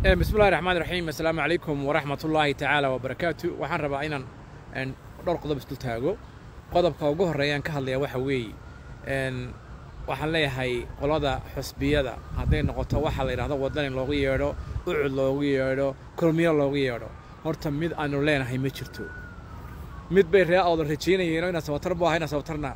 bismillahi raxmaan raxiim assalaamu calaykum waraxmat ullaahi tacaala wabarakaatu waxaan rabaa inaan dhowr qodob isdul taago qodobka ugu horreeyaan ka hadlaya waxa weeye waxaan leeyahay qolada xusbiyada hadday noqoto waxaa la yidhahdo waddan in loogu yeedho ucud loogu yeedho kulmiyo loogu yeedho horta mid aanu leenahay ma jirto mid bay ree awda rajaynayeen inaa sabatar bu aha inaa sabatarna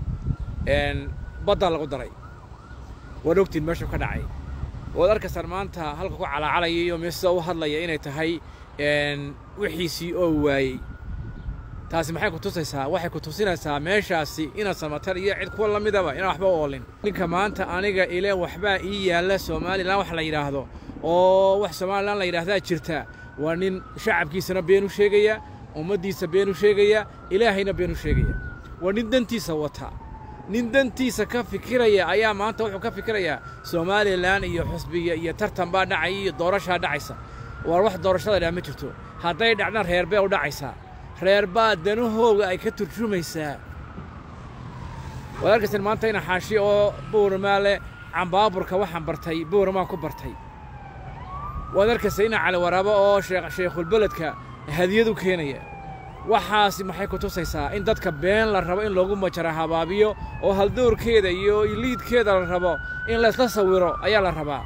baddaa lagu daray waad ogtiin meeshuu ka dhacay waad arkaysaan maanta halka ku calacalaya iyo meesida u hadlaya inay tahay wixiisii oo waayey taasi maxay ku tusaysaa waxay ku tusinaysaa meeshaasi inaad samatar iyo cid kuwa la midaba inaan waxba u oolin ninka maanta aniga ile waxbaa ii yaalla somalilan wax la yidhaahdo oo wax somalilan la yidhaahdaa jirta waa nin shacabkiisana been u sheegaya ummaddiisa been u sheegaya ilaahayna been u sheegaya waa nin dantiisa wata nin dantiisa ka fikiraya ayaa maanta wuxuu ka fikirayaa somalilan iyo xusbiya iyo tartan baa dhacaya iyo doorashaa dhacaysa waar wax doorashada dhaa ma jirto hadday dhacdaan reer bee u dhacaysaa reer baa danahooga ay ka turjumaysaa waad arkaysan maanta ina xaashi oo buurmaa leh cambaaburka waxaan bartay buurmaan ku bartay waad arkaysa ina cali waraabo oo sheekhulbeledka hadiyad u keenaya waxaasi maxay ku tusaysaa in dadka been la rabo in loogu majara habaabiyo oo haldoorkeeda iyo iliidkeeda la rabo in laysla sawiro ayaa la rabaa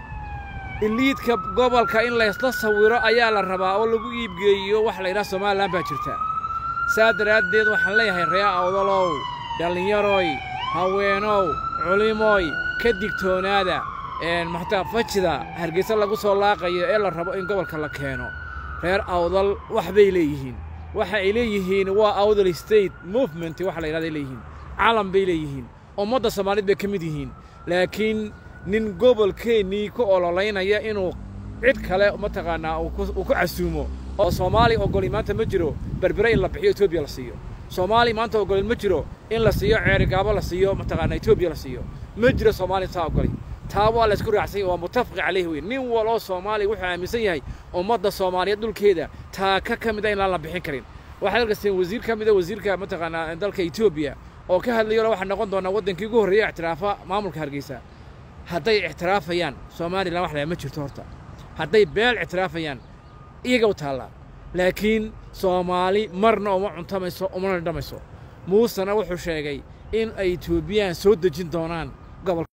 iliidka gobolka in laysla sawiro ayaa la rabaa oo lagu iibgeeyo wax la yidhaha somalilan baa jirta saa daraaddeed waxaan leeyahay ree awdalow dhallinyaroy haweenow culimoy ka digtoonaada maxtaa fajida hargeysa lagu soo laaqayo ee la rabo in gobolka la keeno reer awdal wax bay leeyihiin waxa ay leeyihiin waa awdal state movement waxa la yidhahda ay leeyihiin calam bay leeyihiin ummadda soomaaliyed bay ka mid yihiin laakiin nin gobolkeennii ku ololaynaya inuu cid kale mataqaannaa uu ku casuumo oo soomaali ogoli maanta ma jiro berbere in la bixiyo etoobiya la siiyo soomaali maanta ogolin ma jiro in la siiyo ceerigaabo la siiyo mataqaanaa etoobiya la siiyo ma jiro soomaali taa ogoli taa waa la isku raacsanya waa mutafaqi calayhi wey nin waloo soomaaliya wuxuu aaminsan yahay ummadda soomaaliyeed dhulkeeda taa ka ka mid a inaan la bixin karin waxaad arkayseen wasiir ka mida wasiirka mataqaanaa dalka etoobiya oo ka hadlayo waxaa noqon doonaa waddankii ugu horreeya ictiraafa maamulka hargeysa hadday ictiraafayaan somalilan wax laa ma jirto horta hadday beel ictiraafayaan iyaga u taallaa laakiin soomaali marna uma cuntamayso umana dhamayso muusena wuxuu sheegay in ay etoobiyaan soo dejin doonaan gobolka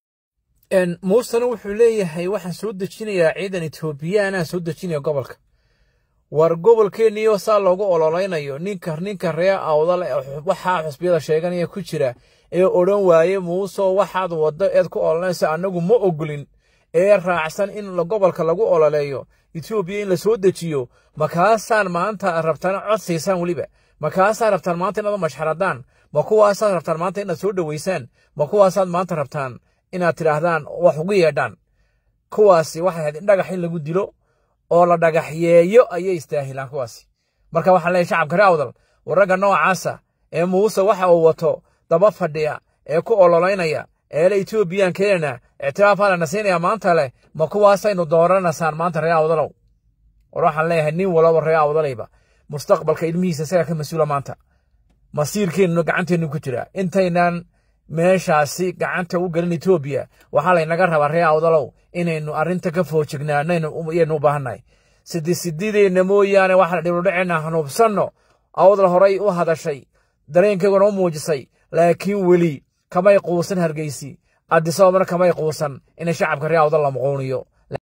muusena wuxuu leeyahay waxaan soo dejinayaa ciidan etoobiyaanaan soo dejinaya gobolka war gobolkeenniyo saa loogu ololaynayo ninka ninka ree awdal waxaa xusbiyada sheeganaya ku jira ee odhan waaye muuso waxaad waddo eed ku ololanaysa annagu ma ogolin ee raacsan in gobolka lagu ololeeyo etoobiya in la soo dejiyo makaasaan maanta rabtaan cod siisaan weliba makaasaad rabtaan maanta inaad u mashxaradaan ma kuwaasaad rabtaan maanta inaad soo dhoweysaan ma kuwaasaad maanta rabtaan inaad tidhaahdaan wax ugu yeedhaan kuwaasi waxay ahayd in dhagax in lagu dilo oo la dhagaxyeeyo ayay istaahilaan kuwaasi marka waxaan leeyahay shacabka ree awdal warragga noocaasa ee muuse waxa uu wato daba fadhiya ee ku ololaynaya ee le etoobiyaan keenana ictiraafaa lana siinaya maanta leh ma kuwaasaynu dooranaysaan maanta ree awdalow war waxaan leeyahay nin walaba ree awdalayba mustaqbalka ilmihiisa isagaa ka mas-uula maanta masiirkeennuna gacanteennu ku jira intaynaan meeshaasi gacanta u gelin etoobiya waxaa laynaga rabaa ree awdalow inaynu arrinta ka foojignaanaynu yaynu u baahannahay sidi sidideenna mooyaane waxaan dhibudhaceenna hanuubsanno awdal horay u hadashay dareenkeyguna u muujisay laakiin weli kamay quusan hargeysi addisoomana kamay quusan inay shacabka ree awdal la muquuniyo